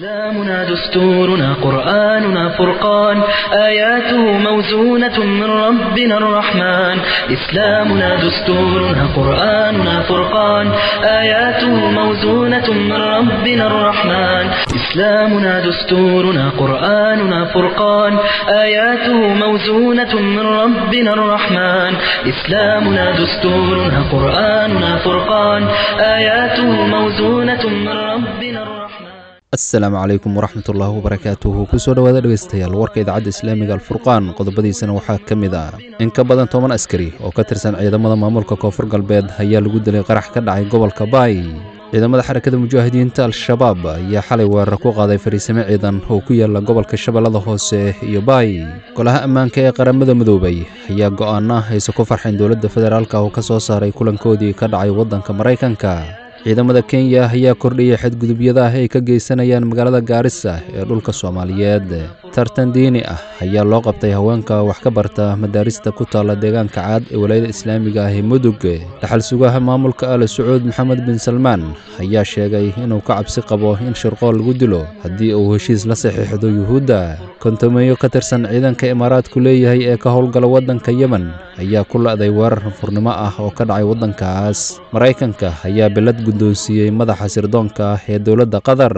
إسلامنا دستورنا قرآننا فرقان آياته موزونة من ربنا الرحمن إسلامنا دستورنا قرآننا فرقان آياته موزونة من ربنا الرحمن إسلامنا دستورنا قرآننا فرقان آياته موزونة من ربنا الرحمن إسلامنا دستورنا قرآننا فرقان آياته موزونة من ربنا الرحمن asalaamu calaykum waraxmatullaahi wabarakaatuhu kusoo dhowaada dhegaystayaal warka idaacadda islaamiga alfurqaan qodobadiisana waxaa ka mid ah in ka badan toban askari oo ka tirsan ciidamada maamulka koonfur galbeed ayaa lagu dilay qarax ka dhacay gobolka baay ciidamada xarakada mujaahidiinta al-shabaab ayaa xalay weerar ku qaaday fariisimo ciidan oo ku yaala gobolka shabeellada hoose iyo baay golaha ammaanka ee qaramada midoobay ayaa go'aana aysa ku farxeen dowladda federaalka oo ka soo saaray kulankoodii ka dhacay waddanka maraykanka ciidamada kenya ayaa kordhiyay xadgudubyada ah ay ka geysanayaan magaalada gaarisa ee dhulka soomaaliyeed tartan diini ah ayaa loo qabtay haweenka wax ka barta madaarista ku taalla deegaanka caad ee walaayada islaamiga ah ee mudug dhaxal sugaha maamulka ale sacuud maxamed bin salmaan ayaa sheegay inuu ka cabsi qabo in shirqool lagu dilo haddii uu heshiis la saxiixdo yuhuudda kontomeeyo ka tirsan ciidanka imaaraadku leeyahay ee ka howlgala waddanka yemen ayaa ku la'day weerar furnimo ah oo ka dhacay waddankaas maraykanka ayaa bilad guddoonsiiyey madaxa sirdoonka ah ee dowladda qatar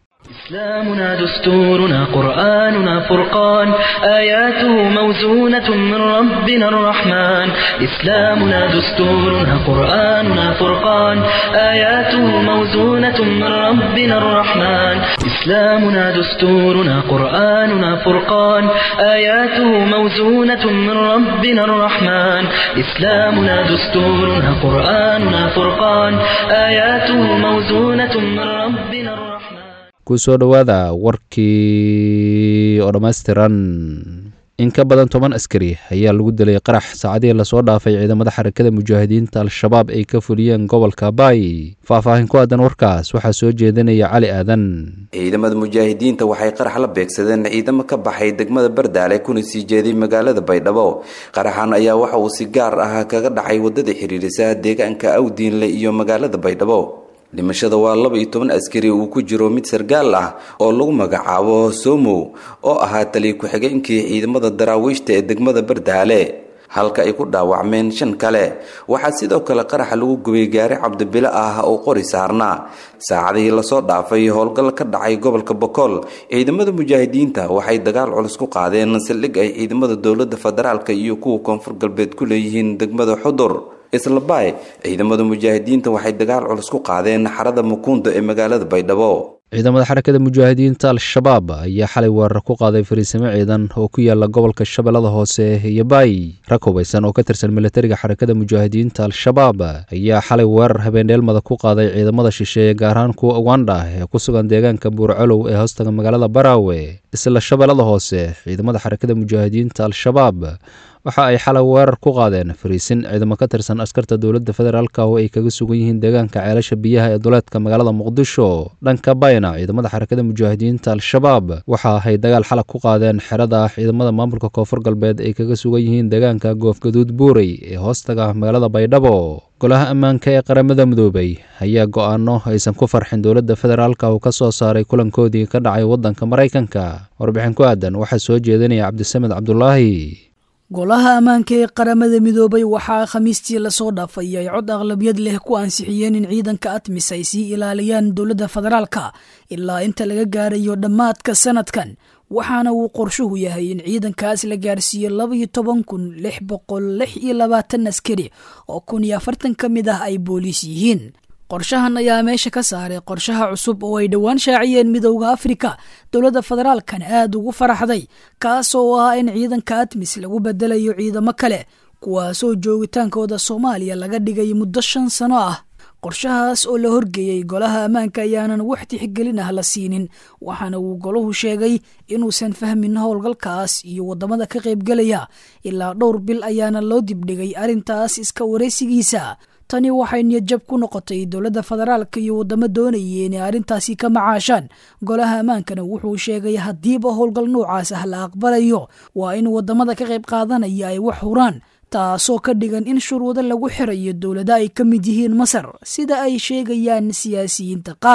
إسلامنا دستورنا قرآننا فرقان آياته موزونة من ربنا الرحمن إسلامنا دستورنا قرآننا فرقان آياته موزونة من ربنا الرحمن إسلامنا دستورنا قرآننا فرقان آياته موزونة من ربنا الرحمن إسلامنا دستورنا قرآننا فرقان آياته موزونة من ربنا الرحمن kusoo dhowaada warkii oo dhammaystiran in ka badan toban askari ayaa lagu dilay qarax saacadihii lasoo dhaafay ciidamada xarakada mujaahidiinta al-shabaab ay ka fuliyeen gobolka baay faahfaahin ku aadan warkaas waxaa soo jeedinaya cali aadan ciidamada mujaahidiinta waxay qarax la beegsadeen ciidamo ka baxay degmada bardaale kuna sii jeeday magaalada baydhabo qaraxan ayaa waxa uu si gaar ah kaga dhacay wadada xiriirisa deegaanka awdiinle iyo magaalada baydhabo dhimashada waa laba iyo toban askari uu ku jiro mid sargaal ah oo lagu magacaabo somow oo ahaa taliya ku-xigeenkii ciidamada daraawiishta ee degmada bardaale halka ay ku dhaawacmeen shan kale waxaa sidoo kale qaraxa lagu gubay gaari cabdibilo ah oo qori saarnaa saacadihii lasoo dhaafay howlgal ka dhacay gobolka bokool ciidamada mujaahidiinta waxay dagaal culus ku qaadeen saldhig ay ciidamada dowlada federaalka iyo kuwa koonfur galbeed ku leeyihiin degmada xudur isla baay ciidamada mujaahidiinta waxay dagaal culus ku qaadeen xarada mukuunda ee magaalada baydhabo ciidamada xarakada mujaahidiinta al-shabaab ayaa xalay weerar ku qaaday fariisimo ciidan oo ku yaala gobolka shabeellada hoose iyo baay rag hubaysan oo ka tirsan militariga xarakada mujaahidiinta al-shabaab ayaa xalay weerar habeendheelmada ku qaaday ciidamada shisheeye gaar ahaan kuwa ugandha ee ku sugan deegaanka buurcolow ee hoostaga magaalada baraawe isla shabeellada hoose ciidamada xarakada mujaahidiinta al-shabaab waxa ay xalay weerar ku qaadeen fariisin ciidamo ka tirsan askarta dowladda federaalka oo ay kaga sugan yihiin deegaanka ceelasha biyaha ee duleedka magaalada muqdisho dhanka bayna ciidamada xarakada mujaahidiinta al-shabaab waxa ay dagaal xalag ku qaadeen xerada ciidamada maamulka koonfur galbeed ay kaga sugan yihiin deegaanka goofgaduud buurey ee hoostaga magaalada baydhabo golaha ammaanka ee qaramada midoobay ayaa go'aano aysan ku farxin dowladda federaalka oo ka soo saaray kulankoodii ka dhacay waddanka maraykanka warbixin ku aadan waxaa soo jeedinaya cabdisamed cabdulaahi golaha ammaanka ee qaramada midoobay waxaa khamiistii lasoo dhaafay ay cod aqlabiyad leh ku ansixiyeen in ciidanka atmis ay sii ilaaliyaan dowladda federaalka ilaa inta laga gaarayo dhammaadka sanadkan waxaana uu qorshuhu yahay in ciidankaas la gaarsiiyo labaiyo toban kun lix boqol lix iyo labaatan askari oo kun iyo afartan ka mid ah ay booliis yihiin qorshahan ayaa meesha ka saaray qorshaha cusub oo ay dhowaan shaaciyeen midowda afrika dowladda federaalkan aad ugu faraxday kaas oo ah in ciidanka atmis lagu bedelayo ciidamo kale kuwaasoo joogitaankooda soomaaliya laga dhigay muddo shan sano ah qorshahaas oo la horgeeyey golaha ammaanka ayaanan wax tixgelin ah la siinin waxaana uu golahu sheegay inuusan fahmin howlgalkaas iyo waddamada ka qaybgelaya ilaa dhowr bil ayaana loo dibdhigay arrintaas iska waraysigiisa tani waxay niyadjab ku noqotay dowladda federaalka iyo waddamo doonayay inay arrintaasi ka macaashaan golaha ammaankana wuxuu sheegay haddiiba howlgal noocaas ah la aqbalayo waa in waddamada ka qayb qaadanaya ay wax huraan taasoo ka dhigan in shuruudo lagu xirayo dowlada ay ka mid yihiin masar sida ay sheegayaan siyaasiyiinta qaar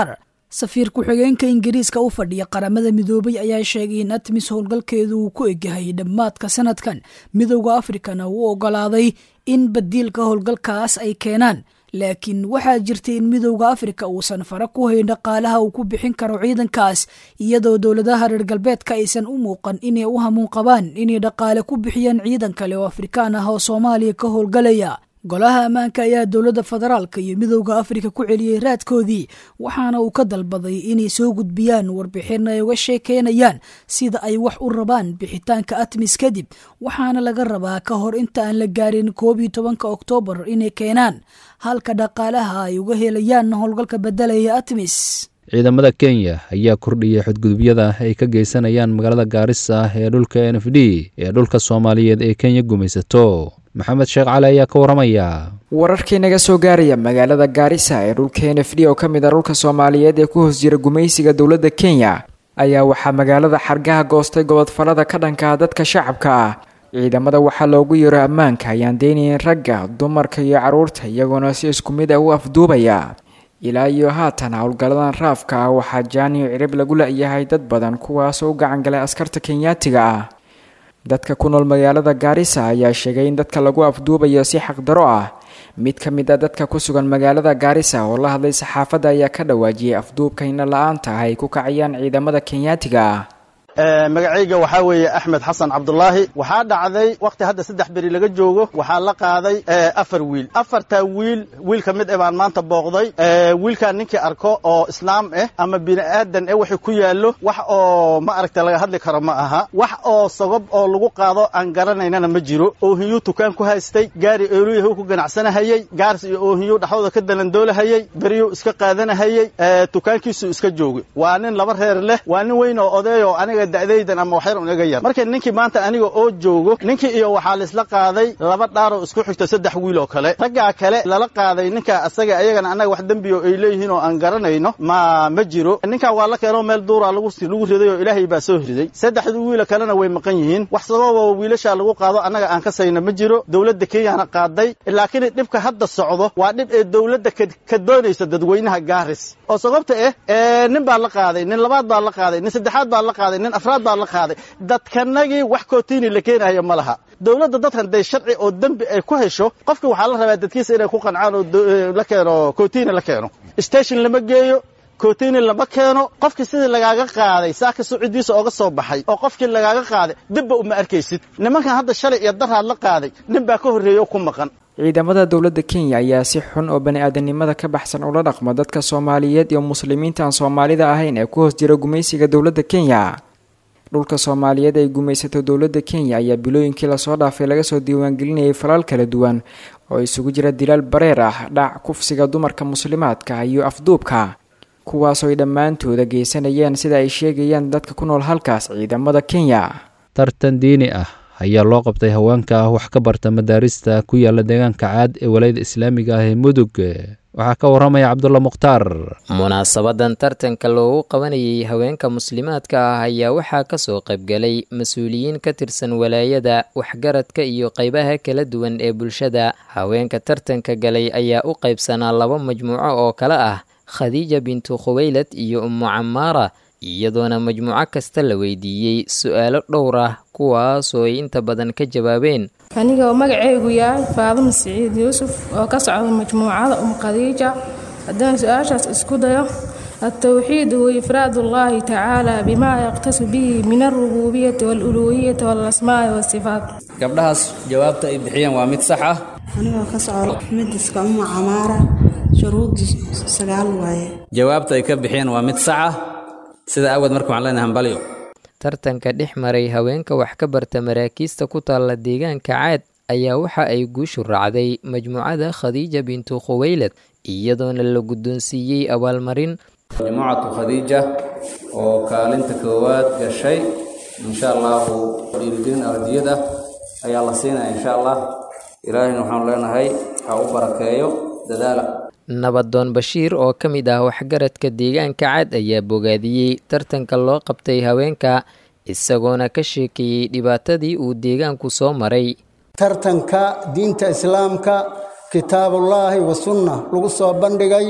safiir ku-xigeenka ingiriiska u fadhiya qaramada midoobay ayaa sheegay in atmis howlgalkeedu uu ku egyahay dhammaadka sanadkan midowda afrikana uu ogolaaday in badiilka howlgalkaas ay keenaan laakiin waxaa jirtay in midowda afrika uusan fara ku hayn dhaqaalaha uu ku bixin karo ciidankaas iyadoo dowladaha reer galbeedka aysan u muuqan inay u hamuun qabaan inay dhaqaale ku bixiyaan ciidan kale oo afrikaan ah oo soomaaliya ka howlgalaya golaha ammaanka ayaa dowladda federaalka iyo midowda afrika ku celiyey raadkoodii waxaana uu ka dalbaday inay soo gudbiyaan warbixin ay uga sheekeynayaan sida ay wax u rabaan bixitaanka atmis kadib waxaana laga rabaa ka hor inta aan la gaarin koob iyo tobanka oktoobar inay keenaan halka dhaqaalaha ay uga helayaan howlgalka bedelaya atmis ciidamada kenya ayaa kordhiyay xadgudubyada ay ka geysanayaan magaalada gaarisa ee dhulka n f d ee dhulka soomaaliyeed ee kenya gumaysato maxamed sheekh cali ayaa ka waramaya wararkii naga soo gaaraya magaalada gaarisa ee dhulka n f d oo ka mid ah dhulka soomaaliyeed ee ku hoos jira gumaysiga dowladda kenya ayaa waxaa magaalada xargaha goostay gobodfalada ka dhanka dadka shacabka ah ciidamada waxaa loogu yeero ammaanka ayaan deynayn ragga dumarka iyo carruurta iyagoona si isku mid ah u afduubaya ilaa iyo haatan howlgalladan raafka ah waxaa jaaniyo cirib lagu la-yahay dad badan kuwaasoo u gacan galay askarta kenyaatiga ah dadka ku nool magaalada gaarisa ayaa sheegay in dadka lagu afduubayo si xaqdaro ah mid ka mid a dadka ku sugan magaalada gaarisa oo la hadlay saxaafadda ayaa ka dhawaajiyay afduubka ina la-aanta ah ay ku kacayaan ciidamada kenyaatiga ah magacayga waxaa weeye axmed xasan cabdulaahi waxaa dhacday wakhti hadda saddex beri laga joogo waxaa la qaaday afar wiil afartaa wiil wiil ka mid eh baan maanta booqday wiilkaan ninkii arko oo islaam ah ama bini aadan eh waxay ku yaallo wax oo ma aragta laga hadli karo ma aha wax oo sagob oo lagu qaado aan garanaynana ma jiro oohiyuu tukaan ku haystay gaari eoluyahu ku ganacsanahayey gaars iyo oohiyuu dhaxdooda ka dalandoolahayey beriyuu iska qaadanahayey tukaankiisuu iska joogay waa nin laba reer leh waa nin weyn oo odeeyo aniga da'daydan ama waxyar un iga yar marka ninkii maanta aniga oo joogo ninkii iyo waxaa laisla qaaday laba dhaaroo isku xigto saddex wiil oo kale raggaa kale lala qaaday ninka asaga ayagana annaga wax dembiyo ay leeyihiin oo aan garanayno ma ma jiro ninkaa waa la keenoo meel duuraa lagu lagu riday oo ilaahay baa soo riday saddexdii wiila kalena way maqan yihiin wax sababa wiilashaa lagu qaado annaga aan ka sayna ma jiro dowladda kenyana qaaday laakiin dhibka hadda socdo waa dhib ee dowladda ka doonaysa dadweynaha gaaris oo sababta ah nin baa la qaaday nin labaad baa la qaaday nin saddexaad baa la qaaday nin afraad baa la qaaday dadkanagii wax kootiini la keenayo ma laha dowladda dadkan day sharci oo dembi ay ku hesho qofkii waxaa la rabaa dadkiisa inay ku qancaan oo la keeno kootiini la keeno station lama geeyo kootiini lama keeno qofkii sidii lagaaga qaaday saaka sucidiisa ooga soo baxay oo qofkii lagaaga qaaday dibba uma arkaysid nimankan hadda shalay iyo daraad la qaaday nin baa ka horreeya oo ku maqan ciidamada dowladda kenya ayaa si xun oo bani-aadanimada ka baxsan ula dhaqma dadka soomaaliyeed iyo muslimiinta aan soomaalida ahayn ee ku hoos jira gumaysiga dowladda kenya dhulka soomaaliyeed ay gumaysato dowladda kenya ayaa bilooyinkii lasoo dhaafay laga soo diiwaangelinayay falal kala duwan oo isugu jira dilaal bareer ah dhac kufsiga dumarka muslimaadka iyo afduubka kuwaasoo ay dhammaantooda geysanayeen sida ay sheegayaan dadka ku nool halkaas ciidamada kenya tartan diini ah ayaa loo qabtay haweenka wax ka barta madaarista ku yaala deegaanka caad ee walayada islaamiga ah ee mudug waxaa ka waramaya cabdulla mukhtaar munaasabadan tartanka loogu qabanayay haweenka muslimaadka ah ayaa waxaa kasoo qaybgalay mas-uuliyiin ka tirsan walaayada waxgaradka iyo qeybaha kala duwan ee bulshada haweenka tartanka galay ayaa u qaybsanaa laba majmuuco oo kale ah khadiija bintu khuwaylad iyo ummu camaara iyadoona majmuuco kasta la weydiiyey su-aalo dhowr ah kuwaasoo ay inta badan ka jawaabeen aniga oo magaceygu yahay faaduma siciid yuusuf oo ka socda majmuucada um khadiija haddaan su-aashaas isku dayo altawxiid huwa ifraad ullaahi tacaala bimaa yaqtasu bihi min alrububiyati waaluluuhiyati waalasmaa'i waasifaat gabdhahaas jawaabta ay bixiyeen waa mid sax ah anigoo ka socda midiska uma camaara shuruudii sagaal waaye jawaabta ay ka bixiyeen waa mid sax ah sida awgeed marka waxaan leenahay hambalyo tartanka dhex maray haweenka wax ka barta maraakiista ku taalla deegaanka caad ayaa waxa ay guushu raacday majmuucada khadiija bintu khuwaylad iyadoona la guddoonsiiyey abaalmarin majmuucatu khadiija oo kaalinta koowaad gashay insha allahu dhiirigelin ardiyad ah ayaa la siinaya insha allah ilaahayna waxaanu leenahay ha u barakeeyo dadaala nabadoon bashiir oo ka mid ah waxgaradka deegaanka cad ayaa bogaadiyey tartanka loo qabtay haweenka isagoona ka sheekeeyey dhibaatadii uu deegaanku soo maray tartanka diinta islaamka kitaabullaahi wa sunna lagu soo bandhigay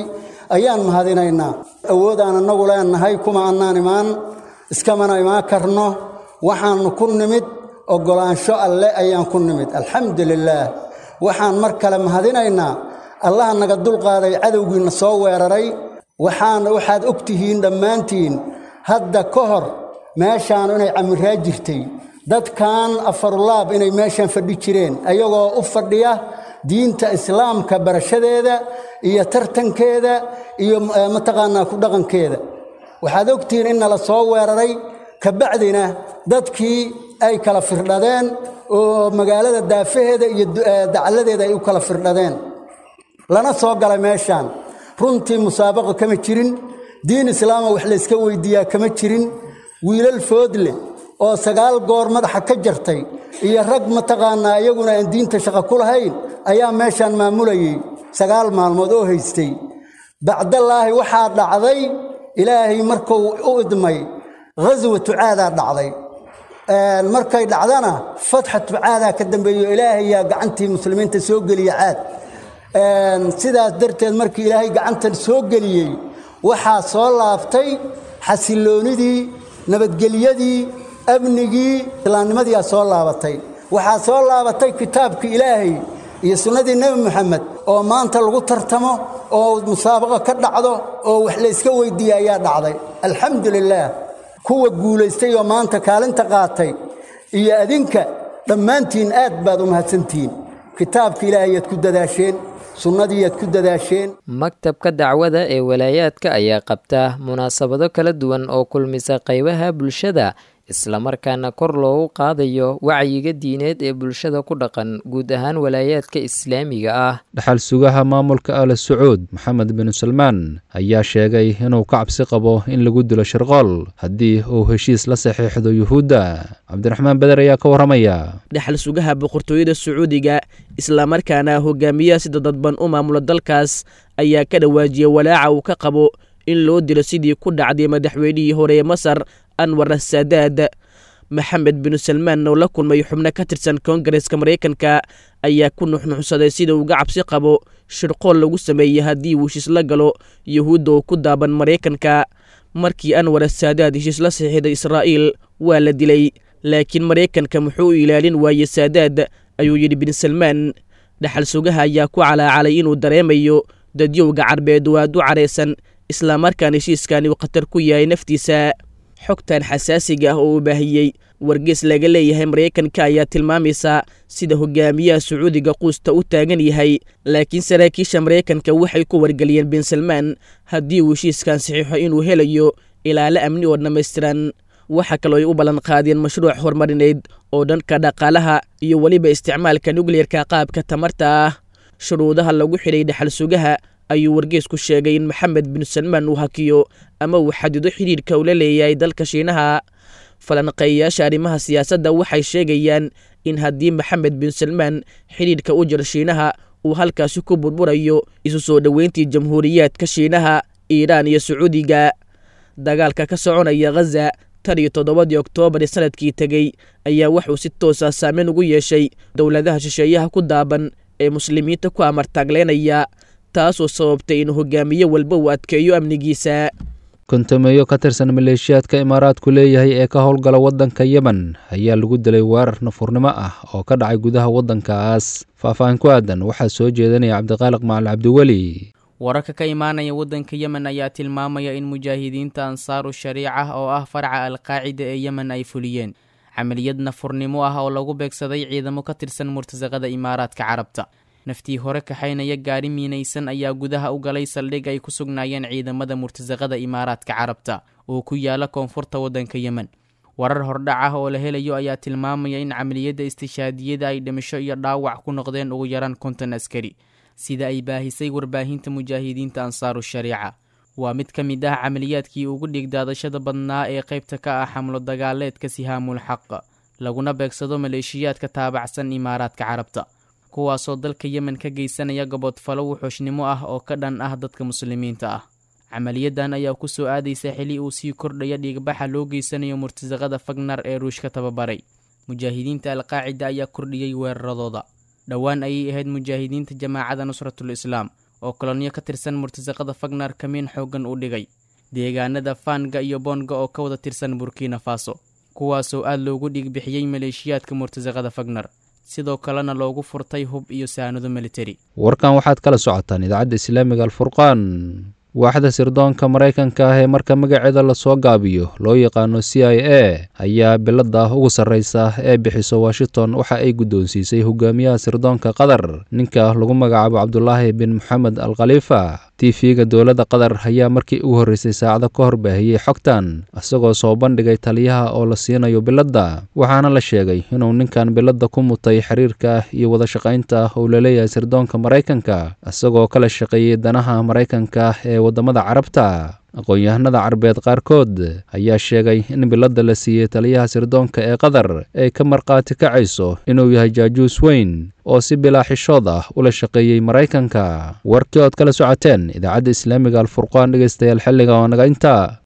ayaan mahadinaynaa awoodaan annagu leenahay kuma annaan imaan iskamana imaan karno waxaannu ku nimid oggolaansho alle ayaan ku nimid alxamdu lilaah waxaan mar kale mahadinaynaa allaha naga dulqaaday cadowgiinna soo weeraray waxaana waxaad og tihiin dhammaantiin hadda ka hor meeshaan inay camiraa jirtay dadkan afarulaab inay meeshaan fadhi jireen ayagoo u fadhiya diinta islaamka barashadeeda iyo tartankeeda iyo mataqaanaa ku dhaqankeeda waxaad ogtihiin in nala soo weeraray kabacdina dadkii ay kala firdhadeen oo magaalada daafaheeda iyo dacalladeeda ay u kala firdhadeen lana soo galay meeshaan runtii musaabaqa kama jirin diin islaama wax layska weyddiiyaa kama jirin wiilal foodle oo sagaal goor madaxa ka jartay iyo rag mataqaanaa iyaguna aan diinta shaqo ku lahayn ayaa meeshaan maamulayey sagaal maalmood oo haystay bacdallaahi waxaa dhacday ilaahay markuu u idmay ghaswatu caadaa dhacday markay dhacdana fatxatu caadaa ka dambeeyo ilaahayaa gacantii muslimiinta soo geliya caad sidaas darteed markii ilaahay gacantan soo geliyey waxaa soo laabtay xasilloonidii nabadgelyadii amnigii islaamnimadiiaa soo laabatay waxaa soo laabatay kitaabkii ilaahay iyo sunnadii nebi moxamed oo maanta lagu tartamo oo musaabaqo ka dhacdo oo wax layska weyddiiya ayaa dhacday alxamdu lilaah kuwa guulaystay oo maanta kaalinta qaatay iyo adinka dhammaantiin aad baad u mahadsantihiin kitaabka ilaahayaad ku dadaasheen sunnadiiyaad ku dadaasheen maktabka dacwada ee walaayaadka ayaa qabta munaasabado kala duwan oo kulmisa qaybaha bulshada islamarkaana kor loogu qaadayo wacyiga diineed ee bulshada ku dhaqan guud ahaan walaayaadka islaamiga ah dhaxal sugaha maamulka ala sacuud maxamed bin salmaan ayaa sheegay inuu ka cabsi qabo in lagu dilo shirqool haddii uu heshiis la saxiixdo yuhuudda cabdiraxmaan beder ayaa ka warramaya dhaxal sugaha boqortooyada sacuudiga islamarkaana hogaamiyaha sida dadban u maamula dalkaas ayaa ka dhawaajiyay walaaca uu ka qabo in loo dilo sidii ku dhacday madaxweynihii hore ee masar anwar asadaad maxamed binu salmaan oo la kulmay xubno ka tirsan koongareska maraykanka ayaa ku nuxnuxsaday sida uga cabsi qabo shirqool lagu sameeyey haddii uu heshiis la galo yuhuudda oo ku daaban maraykanka markii anwar asaadaad heshiis la saxiixday israa'iil waa la dilay laakiin maraykanka muxuu u ilaalin waayey saadaad ayuu yidhi bin salmaan dhaxal sugaha ayaa ku calaacalay inuu dareemayo dadyowga carbeed oo aad u caraysan islamarkaan heshiiskani uu khatar ku yahay naftiisa xogtan xasaasiga ah oo uu baahiyey wargees laga leeyahay maraykanka ayaa tilmaamaysa sida hogaamiyaha sacuudiga quusta u taagan yahay laakiin saraakiisha maraykanka waxay ku wargeliyeen bin salmaan haddii uu heshiiskan saxiixo inuu helayo ilaalo amni oo dhammaystiran waxa kaloo ay u ballan qaadeen mashruuc horumarineed oo dhanka dhaqaalaha iyo weliba isticmaalka nukliyerka qaabka tamarta ah shuruudaha lagu xidhay dhaxal sugaha ayuu wargeesku sheegay in maxamed bin salmaan uu hakiyo ama uu xadido xidhiidhka ula leeyahay dalka shiinaha falanqeeyayaasha arrimaha siyaasadda waxay sheegayaan in haddii maxamed bin salmaan xidhiidhka u jiro shiinaha uu halkaasi ku burburayo isu soo dhoweyntii jamhuuriyaadka shiinaha iiraan iyo sacuudiga dagaalka ka soconaya khaza tan iyo toddobadii oktoobar ee sanadkii tegey ayaa wuxuu si toosa saameyn ugu yeeshay dowladaha shisheeyaha ku daaban ee muslimiinta ku amartaagleynaya taasoo sababtay in hogaamiye walba uu adkeeyo amnigiisa kontameeyo ka tirsan maleeshiyaadka imaaraadku leeyahay ee ka howlgala waddanka yemen ayaa lagu dilay weerar nafurnimo ah oo ka dhacay gudaha waddankaas faahfaahin ku aadan waxaa soo jeedanaya cabdiqaaliq macali cabdiweli wararka ka imaanaya waddanka yemen ayaa tilmaamaya in mujaahidiinta ansaaru shariica oo ah farca alqaacida ee yemen ay fuliyeen camaliyad nafurnimo ah oo lagu beegsaday ciidamo ka tirsan murtasaqada imaaraadka carabta naftii hore kaxaynaya gaari miinaysan ayaa gudaha u galay saldhig ay ku sugnaayeen ciidamada murtasaqada imaaraadka carabta oo ku yaala koonfurta waddanka yemen warar hordhac ah oo la helayo ayaa tilmaamaya in camaliyadda istishaadiyada ay dhimasho iyo dhaawac ku noqdeen ugu yaraan konton askari sida ay baahisay warbaahinta mujaahidiinta ansaaru shariica waa mid ka mid ah camaliyaadkii ugu dhigdaadashada badnaa ee qaybta ka ah xamlo dagaaleedka sihaamul xaq laguna beegsado maleeshiyaadka taabacsan imaaraadka carabta kuwaasoo dalka yemen ka geysanaya gobodfalo wuxuushnimo ah oo ka dhan ah dadka muslimiinta ah camaliyadan ayaa ku soo aadaysa xili uu sii kordhaya dhiigbaxa loo geysanayo murtasaqada fagnar ee ruushka tababaray mujaahidiinta alqaacida ayaa kordhiyey weeraradooda dhowaan ayay ahayd mujaahidiinta jamaacada nusratul islaam oo kolonyo ka tirsan murtasaqada fagnar kamiin xooggan u dhigay deegaanada faanga iyo boonga oo ka wada tirsan burkina faso kuwaasoo aad loogu dhiigbixiyey maleeshiyaadka murtasaqada fagnar sidoo kalena loogu furtay hub iyo saanado militari warkan waxaad kala socotaan idaacadda islaamiga alfurqaan waaxda sirdoonka maraykanka ah ee marka magaceeda lasoo gaabiyo loo yaqaano c i a ayaa bilada ugu sarreysa ee bixiso washington waxa ay guddoonsiisay hogaamiyaha sirdoonka qatar ninka lagu magacaabo cabdulaahi bin moxamed al khaliifa tv-ga dowladda qatar ayaa markii ugu horreysay saacado ka hor baahiyey xogtan isagoo soo bandhigay taliyaha oo la siinayo biladda waxaana la sheegay inuu ninkan biladda ku mutay xiriirka iyo wada shaqaynta uu laleeyahay sirdoonka maraykanka isagoo kala shaqeeyey danaha maraykanka ee waddamada carabta aqoon-yahanada carabeed qaarkood ayaa sheegay in biladda la siiyey taliyaha sirdoonka ee qatar ay ka markhaati kacayso inuu yahay jaajuus weyn oo si bilaa xishood ah ula shaqeeyey maraykanka warkii ood kala socoteen idaacadda islaamiga alfurqaan dhegeystayaal xilliga oo naga inta